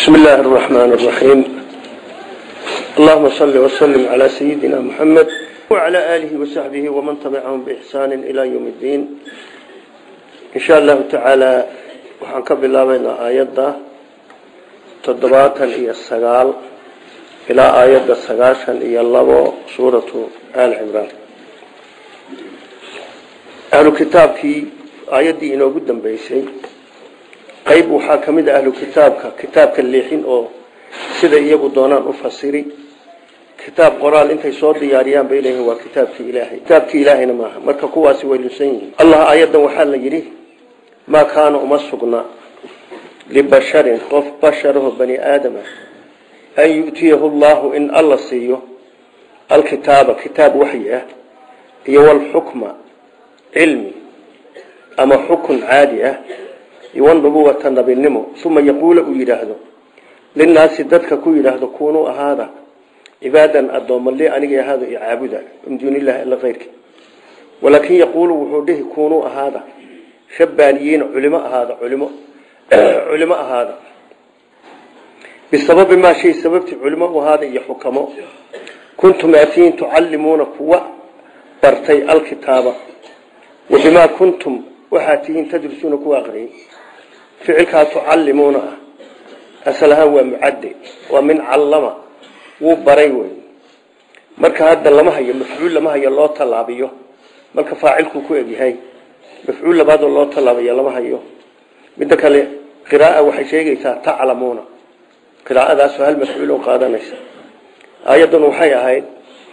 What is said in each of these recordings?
بسم الله الرحمن الرحيم اللهم صل وسلم على سيدنا محمد وعلى آله وصحبه ومن تبعهم بإحسان إلى يوم الدين إن شاء الله تعالى وحنكب الله بين آيات تضباطا إيا السقال إلى آيات السقاشا إيا الله سورة آل عمران أهل كتابك آيات دي إنه قدام بيسي qayb waxaa ka mid a ahlu kitaabka kitaabka leexin oo sida iyagu doonaan u fasiri kitaab qoraal intay soo diyaariyaan bay leeyihin waa kitaabkii ilaahay kitaabkii ilaahayna maaha marka kuwaasi way lunsan yihiin allah aayaddan waxaa la yidhi maa kaana uma sugna libasharin qof basharaho bani aadama an yu'tiyahu llahu in alla siiyo alkitaaba kitaab waxyi ah iyo walxukma cilmi ama xukun caadi ah iwanubuwata nabinimo uma yaquula uu yidhaahdo linaasi dadka ku yidhaahdo kunuu ahaada cibaadan addooma li aniga ahaado icaabuda min duuni illahi alla keyrki walaakin yaquulu wuxuu dhihi kunuu ahaada rabbaaniyiina culimo ahaada culimo culimo ahaada bisababi maa shay sababtii culimo u ahaada iyo xukamo kuntum aatiin tucallimuuna kuwa bartay alkitaaba wa bimaa kuntum waxaa tihiin tadrisuuna kuwa aqriyay ficilkaa tucallimuuna ah asal ahaan waa mucadde waa min callama wuu baray wey marka hadda lama hayo mafcuul lama hayo loo tallaabiyo marka faacilkuu ku egyahay mafcuul labaadoo loo tallaabiyo lama hayo midda kale qiraaa waxay sheegaysaa taclamuuna qiraa'adaasoo hal mafcuul oo qaadanaysa aayaddan waxay ahayd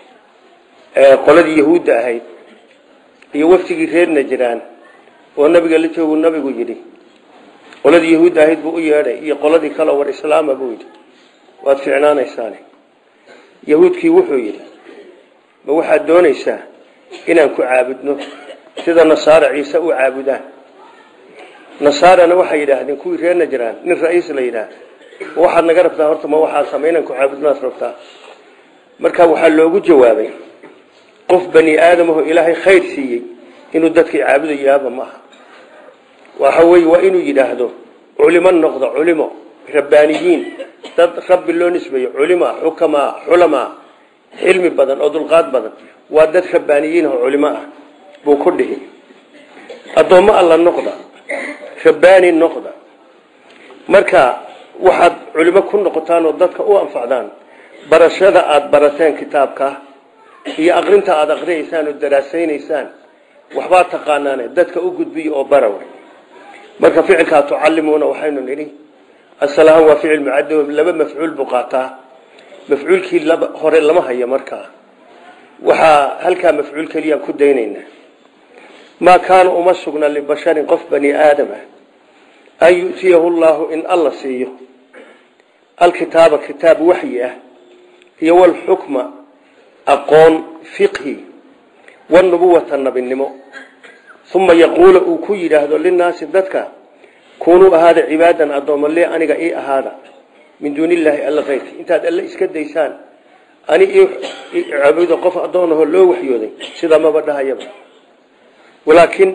qoladii yahuudda ahayd iyo waftigii reer najraan oo nabiga la joogu nabigu yidhi qoladii yahuudda ahayd buu u yeedhay iyo qoladii kale war islaama buu yidhi waad ficnaanaysaane yahuudkii wuxuu yidhi ma waxaad doonaysaa inaan ku caabudno sida nasaara ciise u caabudaan nasaarana waxay yidhaahdeen kuwii reer najraan nin ra-iis la yidhaah ma waxaad naga rabtaa horta ma waxaad sama inaan ku caabudnaad rabtaa marka waxaa loogu jawaabay qof bani aadamaho ilaahay khayr siiyey inuu dadkii caabudayaaba ma aha waxa wey waa inuu yidhaahdo culimo noqdo culimo rabbaaniyiin dad rabbi loo nisbeeyo culima xukamaa xulamaa xilmi badan oo dulqaad badan waa dad rabbaaniyiin oo culimo ah buu ku dhihi addoommo alla noqda rabbaani noqda marka waxaad culimo ku noqotaan oo dadka u anfacdaan barashada aada barateen kitaabka iyo aqrinta aada aqriyaysaan oo daraasaynaysaan waxbaa taqaanaane dadka u gudbiya oo bara wey marka ficilkaa tucallimuuna waxaynu nidhi asalahaan waa ficil mucado laba mafcuul buu qaataa mafcuulkii hore lama hayo markaa waxaa halkaa mafcuul keliyaan ku daynaynaa maa kaana uma sugna libasharin qof bani aadam ah an yu'tiyahu llahu in alla siiyo alkitaaba kitaab waxyi ah iyo walxukma aqoon fiqhi wanubuwata nabinimo uma yaquula uu ku yidhaahdo linaasi dadka kunuu ahaada cibaadan addooma lee aniga ii ahaada min duuni illaahi alla keyrki intaad alle iska daysaan ani caabudo qof addoonaho loo waxyooday sidaa maba dhahayaba walaakin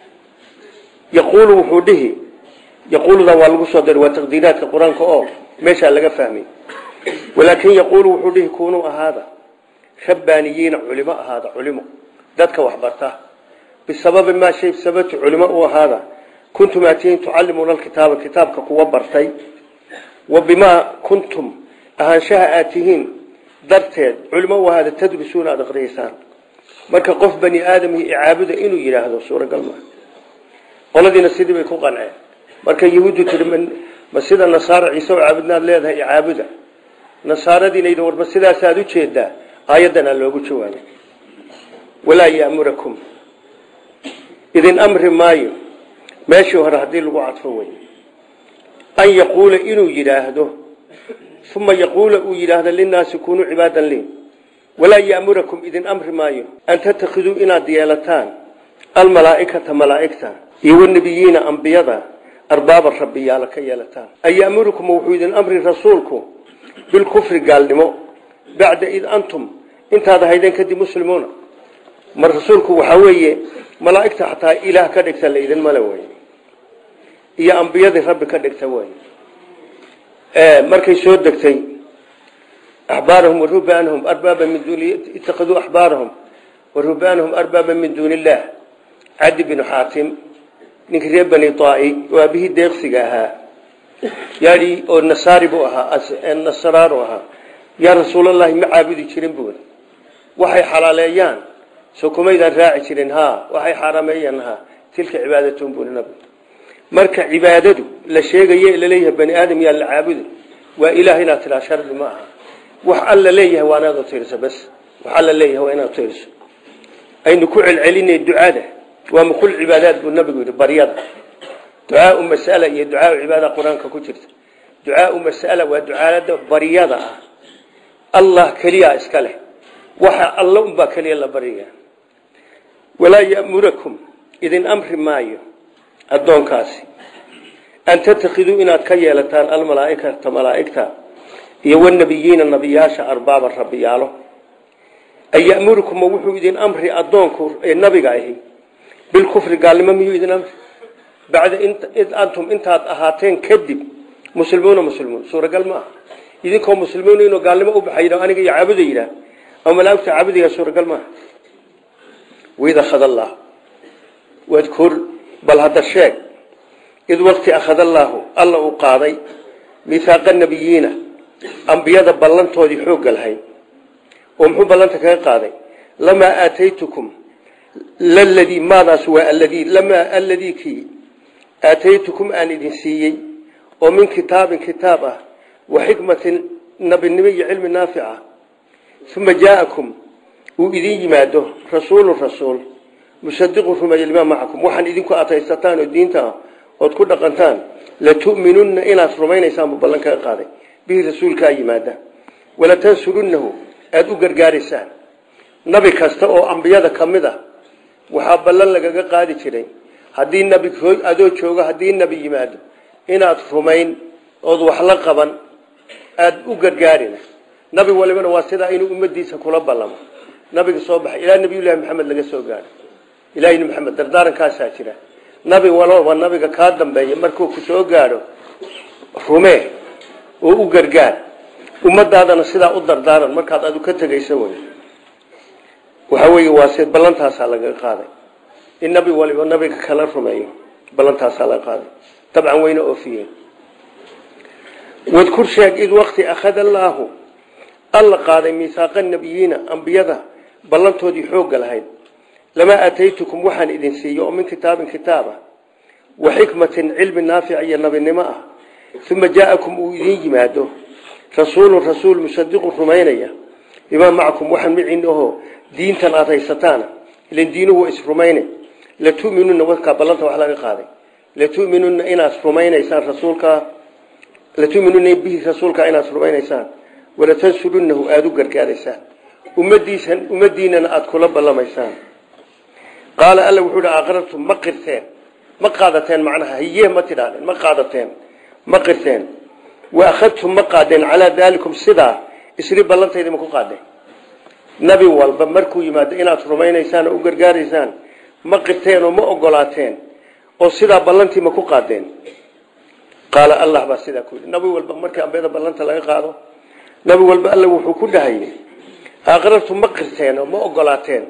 yaquulu wuxuu dhihi yaquuludan waa lagu soo daray waa taqdiiraadka qur-aanka oo meeshaa laga fahmay walaakin yaquulu wuxuu dhihi kunuu ahaada rabbaaniyiina culimo ahaada culimo dadka waxbarta bisababi maa shay sababti culimo u ahaada kuntum aatiyin tucallimuuna alkitaaba kitaabka kuwa bartay wa bimaa kuntum ahaanshaha aad tihiin darteed culimo u ahaada tadrisuuna aada aqriyaysaan marka qof bani aadamii icaabuda inuu yidhaahdo suuragal maa qoladiina sidii bay ku qanceen marka yahuuddu tiri ma sida nasaara ciise oo caabudnaad leedahay icaabuda nasaaradiina yidhi warma sidaasaad u jeedaa aayaddanaa loogu jawaabay walaa yamurakum idin amri maayo meeshii hore haddii lagu cadfo wey an yaquula inuu yidhaahdo uma yaquula uu yidhaahdo linaasi kunuu cibaadan lii walaa yamurakum idin amri maayo an tatakiduu inaad yeelataan almalaaikata malaaigta iyo wanabiyiina ambiyada arbaaba rabbiyaala ka yeelataan an yamurukum wuxuu idin amri rasuulku bilkufri gaalnimo bacda id antum intaad ahaydeen kadib muslimuuna mar rasuulku waxaa weeye malaa'igta xataa ilaah ka dhigta la idin male wey iyo ambiyadii rabbi ka dhigta wey markay soo degtay axbaarahum warubaanahum arbaaba min duuni itakaduu axbaarahum warubaanahum arbaaba min duuni illaah cadi binu xaatim ninkii reer bani taai oo aabihii deeqsiga ahaa yaai oo nasaari buu ahaa nasraaru ahaa yaa rasuulallahi ma caabudi jirin buuri waxay xalaaleeyaan soo kumaydaan raaci jirin ha waxay xaarameeyaan ha tilka cibaadatun buuri nabi marka cibaadadu la sheegaye laleeyahay bani aadam yaa la caabuda waa ilaah inaad tiraa shardi ma aha wax alla leeyahay waa inaad utirso bas wax alla leeyahay waa inaad utirso aynu ku celcelinay ducada waa mukul cibaadaad buu nabigu yidhi baryada ducaau masala iyo ducaau cibaada qur-aanka ku jirta ducaau masala waa ducaada baryada ah allah keliya iska leh waxa alla unbaa keliya la barya walaa yamurakum idin amri maayo addoonkaasi an tatakiduu inaad ka yeelataan almalaaikata malaaigta iyo wanabiyiina nabiyaasha arbaaban rabbiyaalo an yamurukuma wuxuu idin amri addoonku ee nabiga ahi bilkufri gaalnimo miyuu idin amri bacda id antum intaad ahaateen kadib muslimuuna muslimuun suuragal ma aha idinkoo muslimiin inuu gaalnimo u baxay aniga iyo caabuda yidhaah ama malaaigta caabudiga suuragal maaha waid akhad allah wadkur bal hadda sheeg id waqti akhad allaahu alla uu qaaday mihaaqa nabiyiina ambiyada ballantoodii xoogga lahayd oo muxuu ballanta kaga qaaday lamaa aataytukum ladii maadaas waa aladii lamaa aladii kii aataytukum aan idin siiyey oo min kitaabin kitaab ah wa xikmatin nabinimo iyo cilmi naafic ah uma jaa'akum uu idin yimaado rasuulu rasuul musadiqu rumeeye limaa macakum waxaan idinku ataysataan oo diinta ah ood ku dhaqantaan latu'minunna inaad rumaynaysaan buu ballan kaga qaaday bihi rasuulkaa yimaada walatansurunnahu aada u gargaaraysaan nabi kasta oo ambiyada ka mid a waxaa ballan lagaga qaadi jiray haddii nabi adoo joogo haddii nebi yimaado inaad rumayn ood wax la qaban aada u gargaarina nabi walibana waa sidaa inuu ummadiisa kula ballamo nabiga soo baxay ilaa nabiyullaahi maxamed laga soo gaaro ilahi maxamed dardaarankaasaa jira nabi walooba nabiga kaa dambeeya markuu ku soo gaadho rumee oo u gargaar ummadaadana sidaa u dardaaran markaad adu ka tegaysa wey waxa weeye waa si ballantaasaa laga qaaday in nabi waliba nabiga kala rumeeyo ballantaasaa laga qaaday dabcan wayna oofiyeen wadkur sheeg id waqti akhada allaahu alla qaaday miihaaqa nabiyiina ambiyada ballantoodii xoogga lahayd lamaa aataytukum waxaan idin siiyo oo min kitaabin kitaab ah wa xikmatin cilmi naafic iyo nabinimo ah uma jaa'akum uu idin yimaado rasuulun rasuul musadiqun rumaynaya bimaa macakum waxaan miciin ahoo diintan aada haysataana ilan diinuhu waa isrumayne latuminuna warkaa ballanta wax laga qaaday latuminuna inaad rumaynaysaan rasuulkaa latuminuna bihi rasuulkaa inaad rumaynaysaan walatansurunahu aada u gargaaraysaan ummadiisan ummadiinana aada kula ballamaysaan qaala alla wuxuu hi aqrartum ma qirteen ma qaadateen macnaha hiye ma tidhaahdeen ma qaadateen ma qirteen wa akhadtum ma qaadeen calaa daalikum sidaa isri ballantayda ma ku qaadeen nabi walba markuu yimaado inaad rumaynaysaan oo u gargaaraysaan ma qirteen oo ma ogolaateen oo sidaa ballantii ma ku qaadeen qaala allah baa sidaa ku yidhi nabi walba markii ambiyada ballanta laga qaado nabi walba alla wuxuu ku dhahayay aqrartum ma qirteen oo ma ogolaateen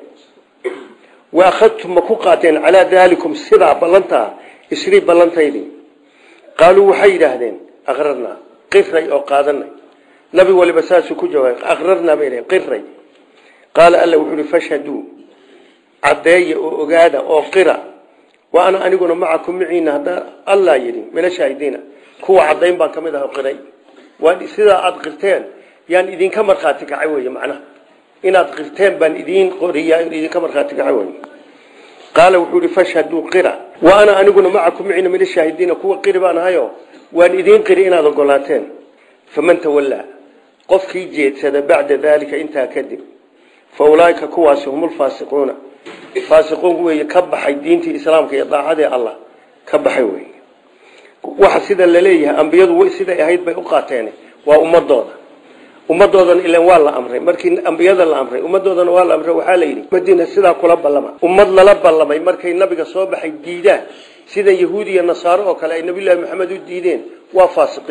wa akhadtum ma ku qaadeen calaa daalikum sidaa ballantaa isrii ballantaydii qaaluu waxay yidhaahdeen aqrarnaa qiray oo qaadanay nabi waliba saasuu ku jawaabay aqrarnaa bay dhaheen qiray qaala alla wuxuu uhi fashhaduu caddeeya oo ogaada oo qira wa ana aniguna macakum miciina haddaa allah yidhi mina shaahidiina kuwa caddayn baan ka mid ah qiray waa sidaa aada qirteen yaan idinka markhaati kacay wey macnaha inaad qirteen baan idiin qoriyaa in idinka markhaati kacay wey qaala wuxuu ihi fashhaduu qira wa ana aniguna macakum miciina mina shaahidiina kuwa qiri baan ahayo waan idiin qiri inaad ogolaateen faman tawallaa qofkii jeedsada bacda daalika intaa kadib fa ulaaika kuwaasi hum lfaasiquuna faasiquun wey ka baxay diintii islaamka iyo daacadii allah ka baxay wey waxa sida laleeyahay ambiyadu siday ahayd bay u qaateen waa ummadooda ummadoodana ilan waa la amray markii ambiyada la amray ummadoodana waa la amray waxaa la yidhi madiina sidaa kula ballama ummad lala ballamay markay nabiga soo baxay diidaan sida yahuud iyo nasaaro oo kale ay nabiyullaahi maxamed u diideen waa faasiqiin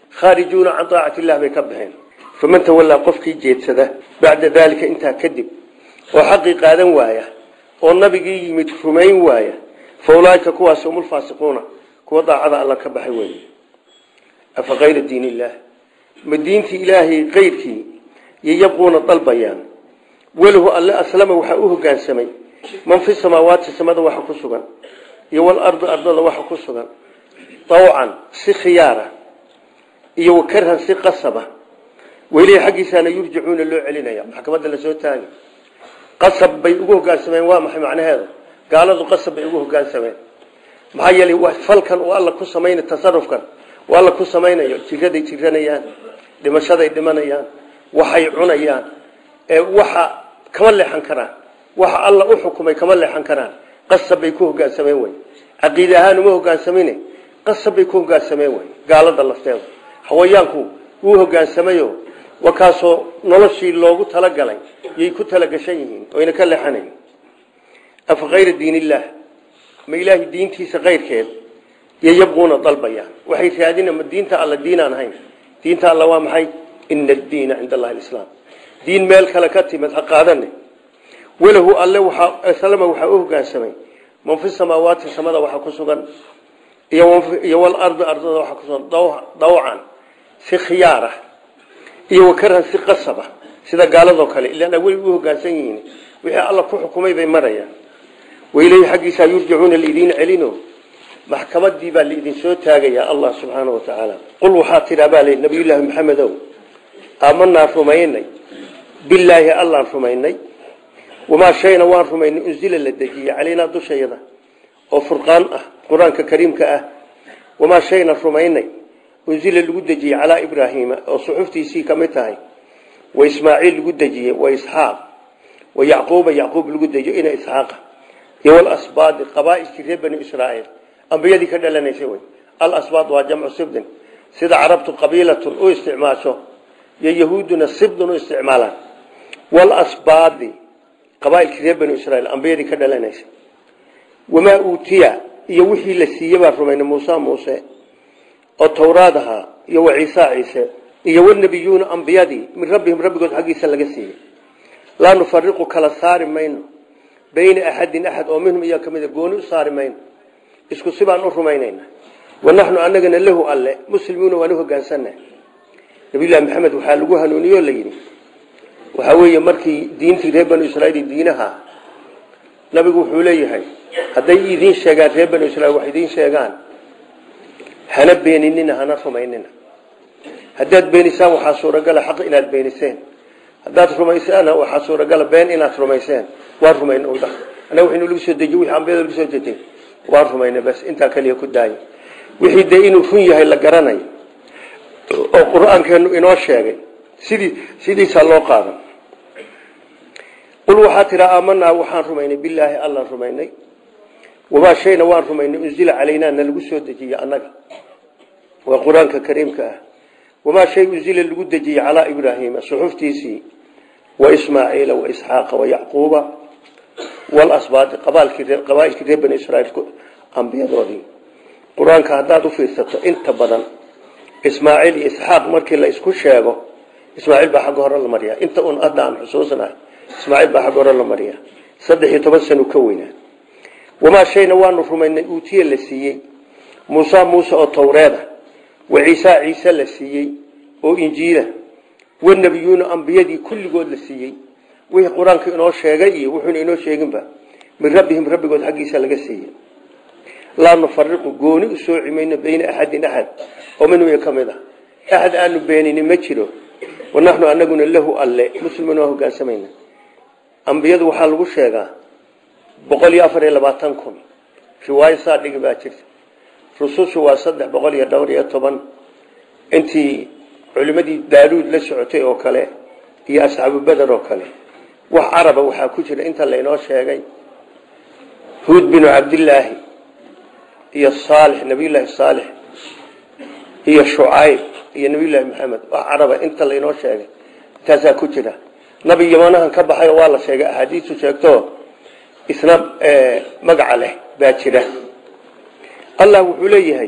khaarijuuna can daacati illah bay ka baxeen faman tawallaa qofkii jeedsada bacda daalika intaa kadib oo xaqii qaadan waaya oo nabigii yimid rumayn waaya fa ulaaika kuwaas hum ulfaasiquuna kuwa daacada alla ka baxay weeye afa kayra diin illaah ma diintii ilaahay kayrkii yayabquuna dalbayaan walahu alle aslama waxaa u hogaansamay man fi samaawaati samada waxa ku sugan iyo walardi ardada waxa ku sugan dawcan si khiyaara iyo wakarhan si qasaba welihi xaggiisaana yurjacuuna loo celinaya maxkamadda lasoo taagi qasab bay ugu hogaansameen waa maxay macnaheedu gaaladu qasab bay ugu hogaansameen maxaa yeelay falkan uu alla ku samayna tasarufkan uu alla ku samaynayo jiraday jiranayaan dhimashaday dhimanayaan waxay cunayaan ee waxa kama leexan karaan waxa alla u xukumay kama leexan karaan qasab bay ku hogaansameen wey caqiide ahaan uma hogaansamin qasab bay ku hogaansameen wey gaalada lafteeda hawayaanku wuu hogaansamayo wakaasoo noloshii loogu talagalay yay ku talagashan yihiin oyna ka leexanayn afa kayra diin illaah ma ilaahay diintiisa kayrkeed iyo yabquuna dalbayaan waxay raadina ma diinta alla diinaan ahayn diinta alla waa maxay ina addiina cinda allahi alislaam diin meel kale ka timid ha qaadane walahu alle waslama waxaa u hogaansamay man fi samaawaati samada waxa ku sugan iyo walardi ardada waxa kusugan dawcan si khiyaara iyo wakarhan si qasaba sida gaaladoo kale ilaan aweli u hogaansan yihiin wixii alla ku xukumay bay marayaan waileyhi xaggiisaa yurjacuuna lidiin celino maxkamadii baa laidin soo taagayaa allah subxaana wa tacaala qul waxaa tidhaa baa lii nabiyullaahi maxamedow aamanaa rumaynay bilaahi allaan rumaynay wamaa shayna waan rumaynay unzila la dejiyey calaynaa dushayada oo furqaan ah qur-aanka kariimka ah wamaa shayna rumaynay unzila lagu dejiyey calaa ibraahiima oo suxuftiisii ka mid tahay wa ismaaciil lagu dejiyey wa isxaaq wa yacquuba yacquub lagu dejiyo ina isxaaqa iyo walasbaadi qabaailkii reer bani israa'iil ambiyadii ka dhalanaysay wey alasbaad waa jamcu sibdin sida carabtu qabiilatun u isticmaasho iyo yahuuduna sibdun u isticmaalaan walasbaadi qabaailkii reer bani israiil ambiyadii ka dhalanaysay wamaa uutiya iyo wixii la siiyey baan rumaynay muuse muuse oo towraad ahaa iyo wa ciisa ciise iyo wanabiyuuna ambiyadii min rabbihim rabbigood xaggiisa laga siiyey laa nufariqu kala saari mayno bayna axadin axad oo minhum iyaa kamida gooni u saari mayno isku sibaan u rumaynayna wanaxnu anagana lahu alle muslimuuna waan u hogaansana nabiyullahi maxamed waxaa lagu hanuuniyo la yidhi waxaa weeye markii diintii reer banu israiil diinaha nabigu wuxuu leeyahay hadday idiin sheegaan reer banu israiil wax idiin sheegaan hana beeninina hana rumaynina haddaad beenisaan waxaa suuragala xaq inaad beeniseen haddaad rumaysaana waxaa suuragala been inaad rumayseen waan rumayna udha annaga wixii lagu soo dejiy wixii ambiyada lagu soo dejiyey waan rumayna bas intaa kaliya ku daaya wixii dee inuu run yahay la garanayo oo qur-aankeenu inoo sheegay sidii sidiisaa loo qaadan qul waxaa tiraa aamanaa waxaan rumaynay bilaahi allaan rumaynay wamaa shayna waan rumaynay unzila calaynaa na lagu soo dejiyey annaga waa qur-aanka kariimka ah wamaa shay unzila lagu dejiyey calaa ibraahiima suxuftiisii wa ismaaciila wa isxaaqa wa yacquuba walasbaadi qabaailkii reer bani israiil ambiyadoodii qur-aanka haddaad u fiirsato inta badan ismaaciil iyo isxaaq markii la isku sheego ismaaciil baa xagga hore la mariyaa inta un hadda aan xusuusnahay ismaaciil baa xagga hore la mariyaa saddex iyo toban sanu ka weynaa wamaa shayna waanu rumaynay uutiye la siiyey muuse muuse oo towreeda wa ciisa ciise la siiyey oo injiila wanabiyuuna ambiyadii kulligood la siiyey wixii qur-aanka inoo sheegay iyo wuxuuna inoo sheeginba min rabbihim rabbigood xaggiisa laga siiyey laa nufariqu gooni u sooci mayno bayna axadin axad oo minhu ka mid ah axad aanu beenini ma jiro wanaxnu anaguna lahu alle muslimin waa hogaansamayna ambiyadu waxaa lagu sheegaa boqol iyo afar iyo labaatan kun riwaayo saa dhigi baa jirta rusushu waa saddex boqol iyo dhowr iyo toban intii culimadii daaruud la socotay oo kale iyo asxaabu beder oo kale wax caraba waxaa ku jira inta laynoo sheegay huud binu cabdillaahi iyo saalix nabiyullaahi saalix iyo shucayb iyo nabiyullaahi maxamed wax caraba inta laynoo sheegay intaasaa ku jira nabi yamanahan ka baxay waa la sheegay axaadiistu sheegto isna magaca leh baa jira allah wuxuu leeyahay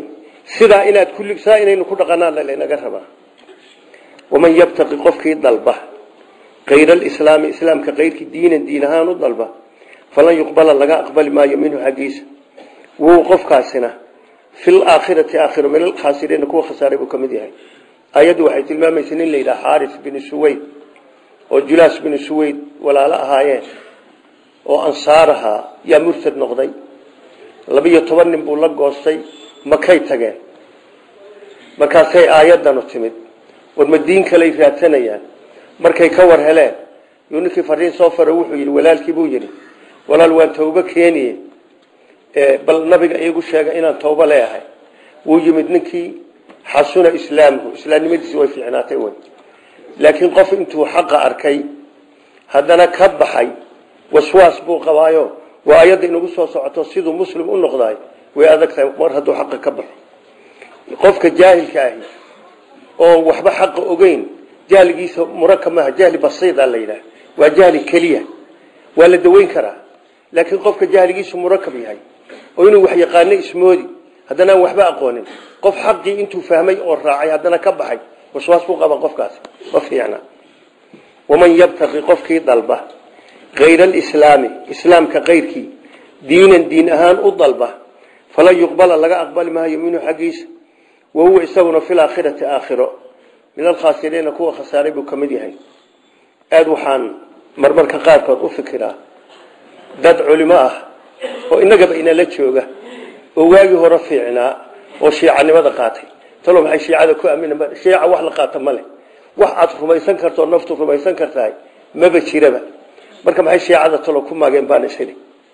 sidaa inaad kulli saa inaynu ku dhaqanaan lanaga rabaa waman yabtaqi qofkii dalba kayra alislaami islaamka kayrkii diinan diin ahaan u dalba falan yuqbala laga aqbali maayo minhu xaggiisa wuu qofkaasina fi laakhirati aakhiro min alkhaasiriina kuwa khasaaray buu ka mid yahay ayaddu waxay tilmaamaysa nin la yidhaha xaaris binu suweyd oo julaas binu suweyd walaalo ahaayeen oo ansaar ahaa yaa murtad noqday labiyo toban nin buu la goostay makay tageen markaasay aayaddanu timid war ma diin kaley raadsanayaan markay ka war heleen yuu ninkii fariin soo faro wuxuu yidhi walaalkii buu yidhi walaal waan tawbo keeniye bal nabiga iigu sheega inaan tawbo leeyahay wuu yimid ninkii xasuna islaamuhu islaamnimadiisi way fiicnaatay wey laakiin qof intuu xaqa arkay haddana ka baxay waswaas buu qabaayo waa ayadda inagu soo socoto siduu muslim u noqdaay way adag tahay mar hadduu xaqa ka baxo qofka jaahilka ahi oo waxba xaqa ogeyn jahligiisa muraka maaha jahli basiida la yidhaah waa jahli keliya waa la daweyn karaa laakiin qofka jahligiisu murakab yahay oo inuu wax yaqaano ismoodi haddana aan waxba aqoonin qof xaqii intuu fahmay oo raacay haddana ka baxay waswaas buu qaba qofkaasi ma fiicna waman yabtaqi qofkii dalba kayra alislaami islaamka kayrkii diinan diin ahaan u dalba falan yuqbala laga aqbali maayo minhu xaggiisa wahuwa isaguna fi laakhirati aakhiro min alkhaasiriina kuwa khasaaray buu ka mid yahay aada waxaan marmarka qaarkood u fikiraa dad culimo ah oo innagaba inala jooga oo waagii hore fiicnaa oo shiicanimada qaatay talo maxay shiicada ku aamina shiica wax la qaata ma leh wax aad rumaysan karto oo naftu rumaysan kartahay maba jiraba marka maxay shiicada talo ku maageen baan isili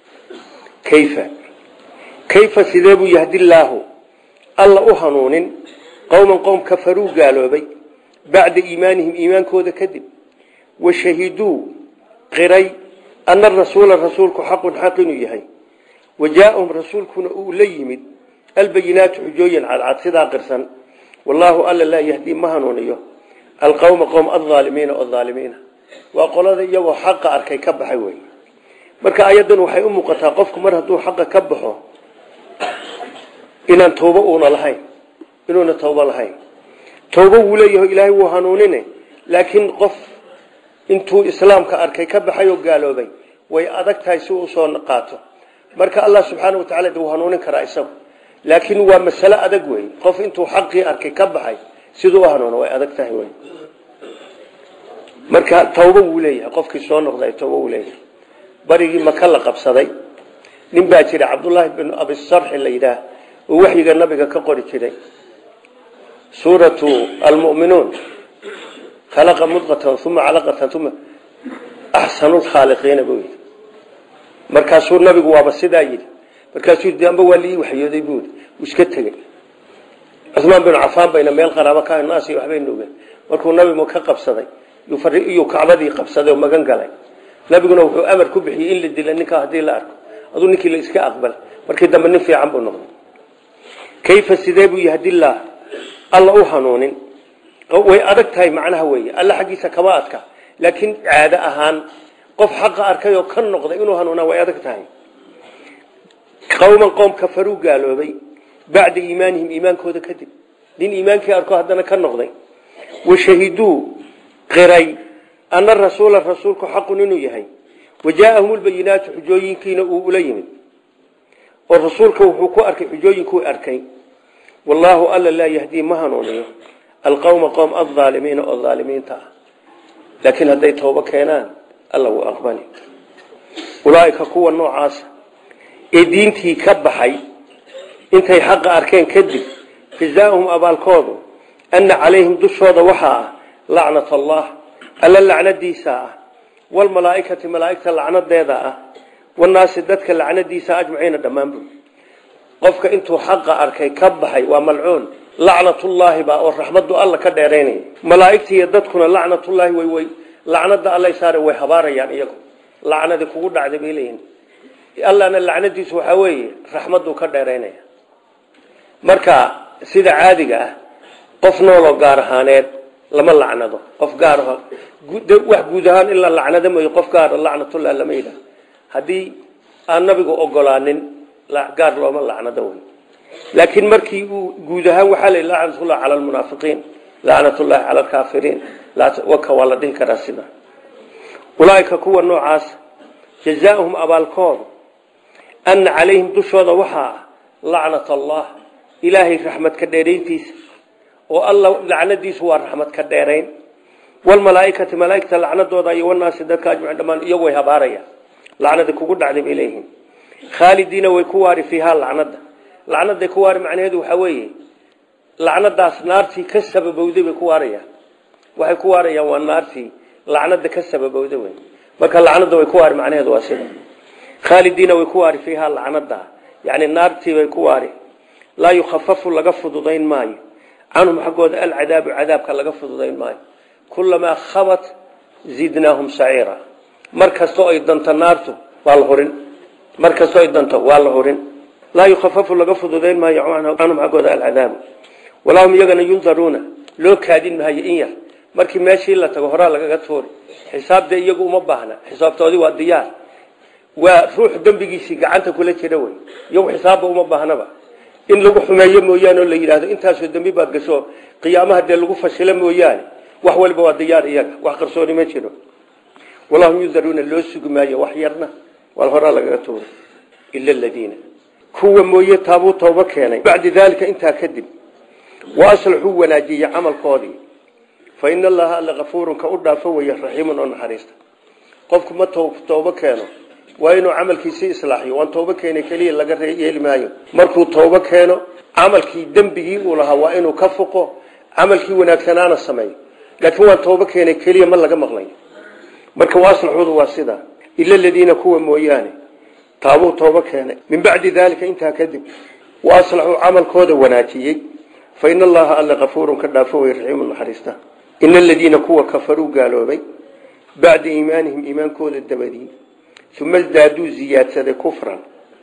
kayfa kayfa sidee buu yahdillaahu alla u hanuunin qowman qowm kafaruu gaaloobay bacda iimaanihim iimaankooda kadib washahiduu qiray ana rasuula rasuulku xaqun xaq inuu yahay wajaaahum rasuulkuna uu la yimid albayinaatu xujooyin cadcad sidaa qirsan wallaahu alla laa yahdii ma hanuuniyo alqowma qowm alaalimiina oo aalimiina waa qolada iyagoo xaqa arkay ka baxay wey marka ayadan waxay u muuqataa qofku mar hadduu xaqa ka baxo inaan tawbo uuna lahayn inuuna tawbo lahayn tawbo wuu leeyaho ilaahay wuu hanuunine laakiin qof intuu islaamka arkay ka baxay oo gaaloobay way adag tahay si uu usoo qaato marka allah subxaana wa tacala wuu hanuunin karaa isagu laakiin waa masale adag wey qof intuu xaqii arkay ka baxay siduu u hanuuno way adag tahay wey marka tawbo wuu leeyahay qofkii soo noqday tawbo wuu leeyahay barigii maka la qabsaday nin baa jira cabdullaahi binu abisarxi la yidhaah oo waxyiga nabiga ka qori jiray suuratu almu'minuun khalaqa mudqatan uma calaqatan uma axsanu lkhaaliqiina buu yidhi markaasuu nabigu waaba sidaa yidhi markaasuu yidhi amba waa lii waxyooday buu yidhi uu iska tegey cumaan binu cafaan bayna meel qaraabo ka naasi waxbay nuugeen markuu nabigu ka qabsaday iyuu kacbadii qabsaday oo magan galay nabiguna wuxuu amar ku bixiyey in la dila ninkaa haddii la arko aduu ninkii la iska aqbal markii dambe nin fiican buu noqday kayfa sidee buu yahdillaah alla u hanuunin way adag tahay macnaha weeye alla xaggiisa kama adka laakiin caado ahaan qof xaqa arkay oo ka noqday inuu hanuunaa way adag tahay qowman qowm kafaruu gaaloobay bacda iimaanihim iimaankooda kadib nin iimaankii arko haddana ka noqday washahiduu qiray ana rasuula rasuulku xaqun inuu yahay wajaaahum lbayinaatu xujooyinkiina uu ula yimid oo rasuulka wuxuu ku arkay xujooyinkuu arkay wallaahu alla laa yahdii ma hanuuniyo alqowma qowm alaalimiina oo aalimiinta ah laakiin hadday toobo keenaan alla wuu aqbali ulaaika kuwa noocaasa ee diintii ka baxay intay xaqa arkeen kadib jazaauhum abaalkoodu ana calayhim dushooda waxaa ah lacnat allah alla lacnadiisa ah walmalaaikati malaaigta lacnadeeda ah wanaasi dadka lacnadiisa ajmaciina dhammaanbu qofka intuu xaqa arkay ka baxay waa malcuun lacnatullaahi baa oo raxmadu alla ka dheeraynaya malaaigta iyo dadkuna lacnatullaahi way way lacnada alla saare way habaarayaan iyagu lacnadi kugu dhacday bay leeyihin allana lacnadiisu waxaa weeye raxmaduu ka dheeraynaya marka sida caadiga ah qof nooloo gaar ahaaneed lama lacnado qof gaar wax guud ahaan in la lacnado mooy qof gaara lacnatullah lama yidhaah haddii aan nabigu ogolaanin gaar looma lacnado wey laakiin markii uu guud ahaan waxaa la lacnatullah cala almunaafiqiin lacnatullahi cala alkaafiriin waka waa la dhihi karaa sida ulaaika kuwa noocaas jazaauhum abaalkoodu ana calayhim dushooda waxaa ah lacnat allah ilaahay raxmad ka dheerayntiisa oo alla lacnadiisu waa raxmad ka dheerayn walmalaaikati malaaigta lacnadooda iyo wanaasi dadka ajmaciin dhammaan iyagu way habaarayaan lacnada kugu dhacday bay leeyihiin khaalidiina way ku waari fiihaa lacnada lacnaday ku waari macnaheedu waxaa weeye lacnadaas naartii ka sababowday bay ku waarayaan waxay ku waarayaan waa naartii lacnada ka sababowda wey marka lacnada way ku waari macnaheedu waa sida khaalidiina way ku waari fiihaa lacnada yani naartii bay ku waari laa yukhafafu laga fududayn maayo canhum xaggooda alcadaabu cadaabka laga fududayn maayo kulamaa khabat zidnaahum saciira mar kastoo ay danto naartu waa la hurin mar kastoo ay danto waa la hurin laa yukhafafu laga fududayn maayo canhum xaggooda alcadaabu walaa hum iyagana yundaruuna loo kaadin maayo in yar markii meeshii la tago horaa lagaga tuuri xisaabda iyagu uma baahna xisaabtoodii waa diyaar waa ruux dembigiisii gacanta kula jira wey iyagu xisaabba uma baahnaba in lagu xumeeyo mooyaane oo la yidhaahdo intaasoo dembi baad gasho qiyaamaha dee lagu fashilo mooyaane wax waliba waa diyaar iyaga wax qarsooni ma jiro walahum yundaruuna loo sugi maayo wax yarna waa horaa lagaga tuuri ila aladiina kuwa mooye taabuu tooba keenay bacda daalika intaa kadib wa aslaxuu wanaajiyey camalkoodii fa ina allaha alla kafuurun ka u dhaafo weeye raxiimun oo naxariista qofku ma toobo keeno waa inuu camalkiisii islaaxiyo waan toobo keenay keliya laga yeeli maayo markuu toobo keeno camalkii dembigii uu lahaa waa inuu ka fuqo camalkii wanaagsanaana sameeyo laakiin waan toobo keenay keliya ma laga maqlay marka waaslaxuudu waa sidaa ila aladiina kuwa mooyaane taabuu toobo keenay min bacdi daalika intaa kadib wa aslaxuu camalkooda wanaajiyey fa ina allaha alla kafuurun ka dhaafo wey raxiimu naxariista ina aladiina kuwa kafaruu gaaloobay bacda iimaanihim iimaankooda dabadii uma isdaaduu ziyaadsaday kufran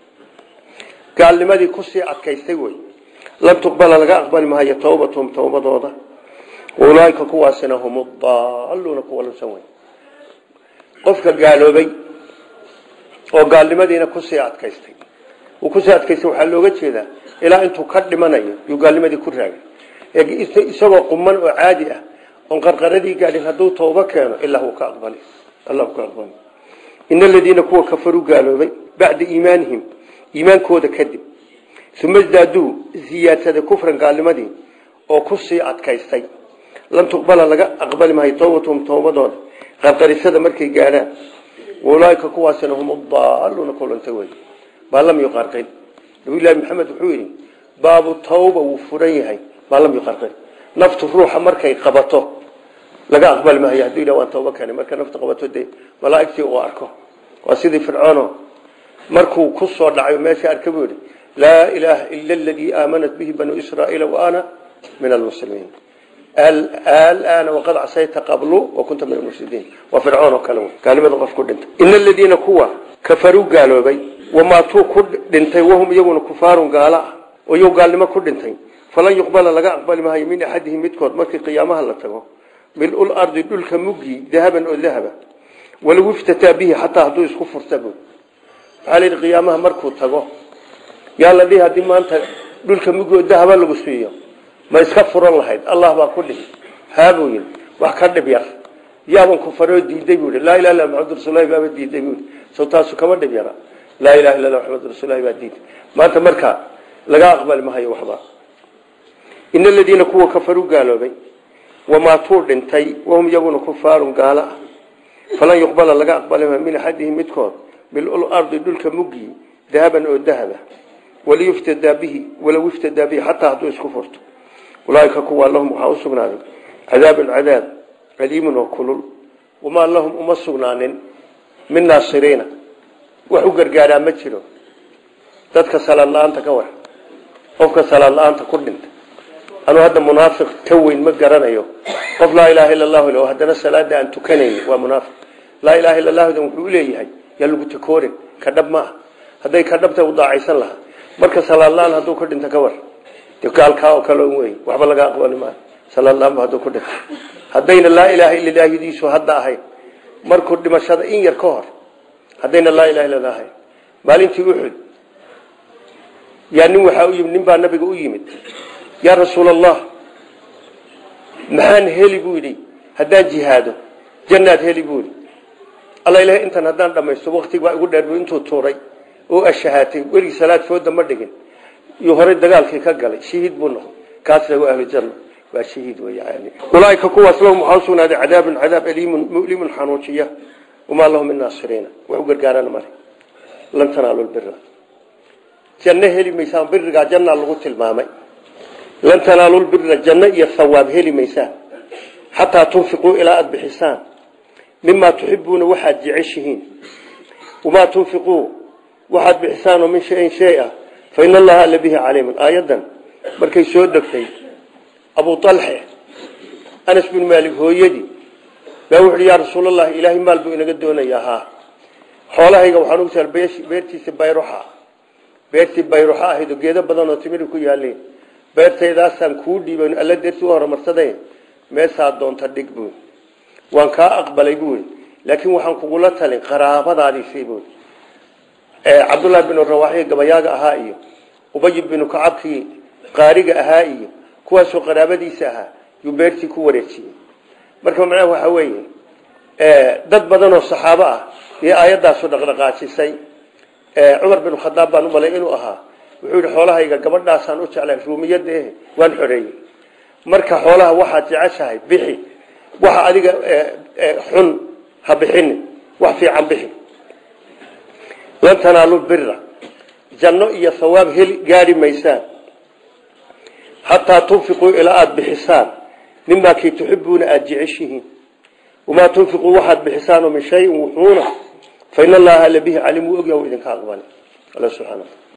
gaalnimadii kusii adkaystay wey lan tuqbala laga aqbali maayo towbatuhum towbadooda ulaaika kuwaasina hum daaluuna kuwa lunsan wey qofka gaaloobay oo gaalnimadiina kusii adkaystay uu kusii adkaystay waxaa looga jeedaa ilaa intuu ka dhimanayo yuu gaalnimadii ku raagay isagoo quman oo caadi ah oon qarqaradii gaadhin hadduu toobo keeno ilaa uu ka aqbali allah ka aqbali in aladiina kuwa kafaruu gaaloobay bacda iimaanihim iimaankooda kadib uma isdaaduu ziyaadsaday kufran gaalnimadii oo kusii adkaystay lan tuqbala laga aqbali maayo towbatuhum towbadooda qarqarisada markay gaadhaan ulaaika kuwaasina hum daaluuna kulanta wey maa lam yuqarqin nabiyullaahi maxamed wuxuu yidhi baabu tawba wuu furan yahay maa lam yuqarqin naftu ruuxa markay qabato laga aqbali maayo hadduu yidhah waan tooba keenay marka naftu qabato dee malaa'igtii uu arko waa sidii fircoono markuu ku soo dhacay meesha arka buu yidhi laa ilaaha ila aladii aamanat bihi banuu israa'iila wa ana min almuslimiin alaana waqad casayta qablu wa kunta min almufsidiin waa fircoon oo kale gaalnimada qof ku dhintay ina aladiina kuwa kafaruu gaaloobay wamaatuu ku dhintay wahum iyaguna kufaarun gaalo ah oo iyagu gaalnimo ku dhintay falan yuqbala laga aqbali maayo min axadihim midkood markii qiyaamaha la tago mil-ul ardi dhulka muggii dahaban oo dahaba walow iftataa bihi xataa hadduu isku furtabo waxaa la yidhi qiyaamaha markuu tago yaa la dhihi haddii maanta dhulka muggi oo dahaba lagu siiyo ma iska furan lahayd allah baa ku dhihi haabuu yidhi wax ka dhib yar yaaban kufaroo diiday buu yidhi laa ilaha illa maxamad rasuulahi baaba diiday buu yidhi soo taasu kama dhib yara laa ilaha illa allah maxamad rasuulahi baa diiday maanta marka laga aqbali mahayo waxba in aladiina kuwa kafaruu gaaloobay wamaatuu dhintay wahum iyaguna kufaarun gaalo ah falan yuqbala laga aqbali maayo min axadihim midkood mil-ul ardi dhulka muggii dahaban oo dahaba waliyuftadaa bihi walow iftadaa bihi xataa hadduu isku furto ulaaika kuwa lahum waxaa u sugnaaday cadaabun cadaab aliimun oo kulul wamaa lahum uma sugnaanin min naasiriina wax u gargaaraa ma jiro dadka salaad la-aanta ka war qofka salaad la-aanta ku dhinta anuu hadda munaafiq ka weyn ma garanayo qof laa ilaaha illa allahu le haddana salaada aan tukanayn waa munaafiq laa ilaha illa allahudan wuxuu uleeyahay yaa lagu takoorin ka dhab ma ah hadday ka dhabta u daacaysan lahaa marka salaad la-aan hadduu ku dhinta ka war gaalkaa oo kale wey waxba laga aqbali maayo salaadlaanba hadduu ku dhinto haddayna laa ilaaha illa ilaahdiisu hadda ahayn markuu dhimashada in yar ka hor haddayna laa ilaha illa ahayn maalintii uxud yaa nin waxaa u yimid nin baa nabiga u yimid yaa rasuul allah maxaan heli buu yidhi haddaan jihaado jannaad heli buu yidhi alla ilahay intan haddaan dhamaysto waktig baa igu dheer buu intuu tuuray oo ashahaatay werigi salaad fooda ma dhigin iyo horey dagaalkii ka galay shahiid buu noqday kaasna waa ahlu janna waa shahiid weeyaan ulaaika kuwaas lahum waxaa u sugnaaday cadaabun cadaab aliimun mu'limun xanuujiya wamaa lahum min naasiriina wax u gargaarana male lan tanaalu lbira janno heli maysaan birigaa jannaa lagu tilmaamay lan tanaalu lbira janno iyo hawaab heli maysaan xataa tunfiquu ilaa aada bixisaan mimaa tuxibuuna waxaad jeceshihiin wamaa tunfiquu waxaad bixisaanoo min shayin shay ah fa ina allaha alla bihi caliimun aayaddan markay soo degtay abu alxe anas bin maalik hooyadii baa wuxuuhi yaa rasuulallahi ilaahay maal buu inaga doonayaa haa xoolahayga waxaan ugu taal beertiisa bayruxa beertii bayruxa ahayd oo geedo badan oo timiri ku yaaleen beertaydaasaan kuu dhiiban alla darti u horumarsaday meesaa doonta dhig buui waan kaa aqbalay buui laakiin waxaan kugula talin qaraabadaadiisii buui cabdullaahi binu rawaaxiy gabayaaga ahaa iyo ubay binu kacabkii qaariga ahaa iyo kuwaasoo qaraabadiisa ahaa yuu beertii ku wareejiyey marka macnaha waxaa weeye dad badan oo saxaabo ah iyo aayaddaasu dhaqdhaqaajisay cumar bin khadaab baan u malay inuu ahaa wuxuu yihi xoolahayga gabadhaasaan u jeclay ruumiyadda eh waan xoreeyey marka xoolaha waxaad jeceshahay bixi waxa adiga xun ha bixini wax fiican bixi lan tanaalu bira janno iyo hawaab heli gaari maysaan xataa tunfiquu ilaa aada bixisaan mimaa kii tuxibuuna aada jeceshihiin wamaa tunfiquu waxaad bixisaanoo min shayin wuxuuna fa in allaha alla bihi caliim wuu ogyaha u idinka aqbali alla subxana